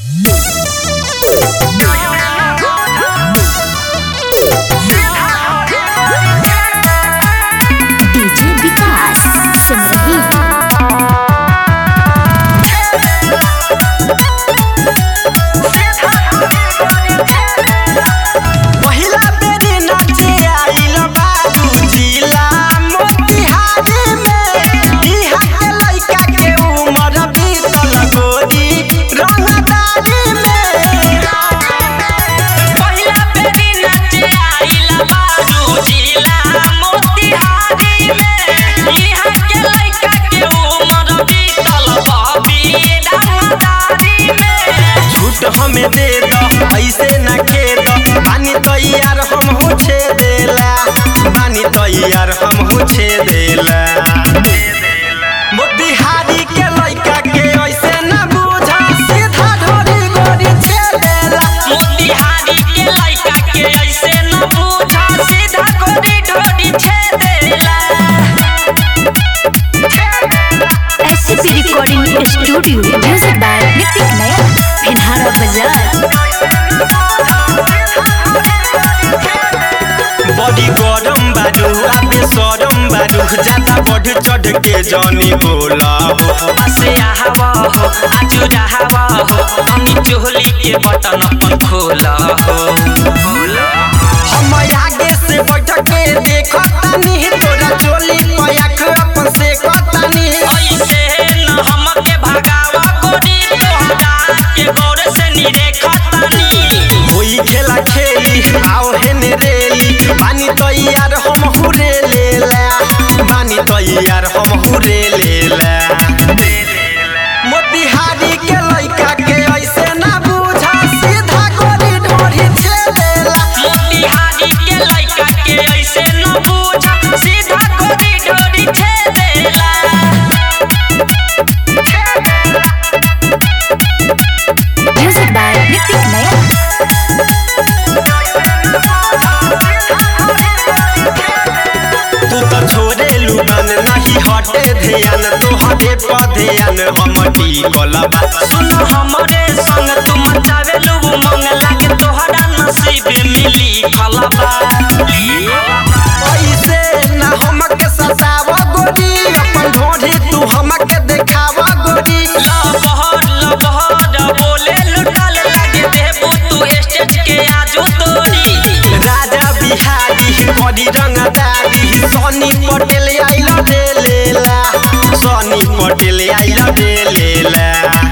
DJ विकास सुन रही है पहिला बेरी नाचे आइल बारू जिला मोतिहारी में इहा के लइका के उमर बीतल गोरी रंगदारी में पहिला बेरी नाचे आइला बारू जिला मोतिहारी में इहाँ के लइका के उमर बीतल बबी रंगदारी में झूठ हमें दे दो ऐसे न खेद पानी तैयार हम हो छे देला पानी तैयार हम हो छे देला मोतिहारी के लइका के ऐसे न बुझा सीधा ढोरी गोरी छे देला मोतिहारी के लइका के ऐसे न पूछा सीधा गोरी ढोरी छेदेला SCP recording studio music by Nitik Nayan Bhinhara Bazar बड़ी गरम बारू आबे सरम बारू ज्यादा बढ़ चढ़ के जानी बोला हो बसे आवा हो आजू रहावा हो तनी चोली के बटन अपन खोला हो खोला हम आगे से बैठ के देखतानी तोरा चोली पे आँख अपन से कतानी ऐसे न हमके भगावा गोरी तोहरा के गौर से निरेखतानी होई खेला खेली आओ हेने रेली पानी तैयार हम हुरे लेला पानी तैयार हम हुरे लेला मोतिहारी के लइका के ऐसे ना बुझा सीधा गोरी ढोरी छेदेला मोतिहारी के लइका के ऐसे न पूछा सीधा गोरी ढोरी छेदेला म्यूजिक बाय नितिक नयन तू तो छोड़े लुगन नहीं हटे ध्यान तोहरे पर ध्यान हम टिकल बा सुन हमरे संग तू मचावे लू मंग लागे तोहरा नसीब मिली फलबा ऐसे ना हमके सताव गोरी अपन ढोढ़ी तू हमके देखाव गोरी लबहर लबहर बोले लुटल लागे देबू तू स्टेज के आजू तोरी राजा बिहारी बड़ी रंगदारी सनी पटेल आइल डेलेला सनी पटेल आइल डेलेला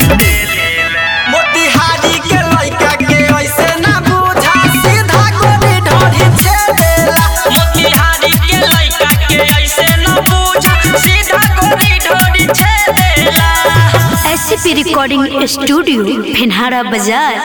मोतिहारी के लइका के ऐसे ना बुझा सीधा गोरी ढोढ़ी छेदेला मोतिहारी के लइका के ऐसे न पूछा सीधा गोरी ढोरी छेदेला एससीपी रिकॉर्डिंग स्टूडियो भिनहारा बाजार